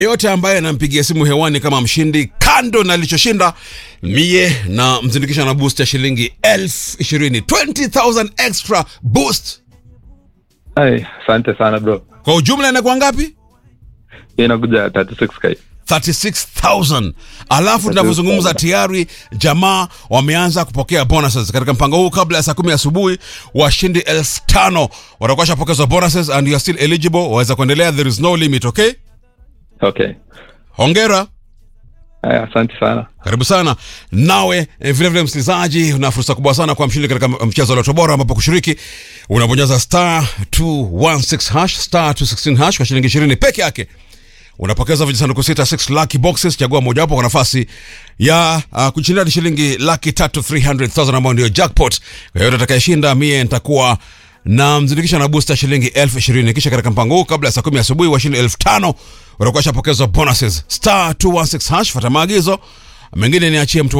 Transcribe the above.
yote ambaye anampigia simu hewani kama mshindi kando na alichoshinda mie na mzindikisha na boost ya shilingi elfu ishirini 20000 extra boost Ai, asante sana bro. kwa ujumla inakuwa ngapi Hii inakuja 36k. 36000 alafu tunavyozungumza tayari jamaa wameanza kupokea bonuses katika mpango huu kabla ya saa kumi asubuhi washindi elfu tano watakuwa shapokezwa bonuses and you are still eligible waweza kuendelea there is no limit okay Okay. hongera Ai, asante sana. karibu sana nawe eh, vile vile msikilizaji una fursa kubwa sana kwa mshindi katika mchezo wa loto bora ambapo kushiriki unabonyeza star 216 hash star 216 hash kwa shilingi 20 peke yake unapokeza vijisanduku sita 6 lucky boxes chagua mojawapo kwa nafasi ya uh, kushinda hadi shilingi laki tatu 300000 ambayo ndio jackpot kwa hiyo atakayeshinda mie nitakuwa na mzindikisha na booster shilingi elfu ishirini kisha katika mpango huu kabla ya saa kumi asubuhi washindi elfu tano watakuwa shapokezwa bonuses star 216 hash fata maagizo mengine niachie mtu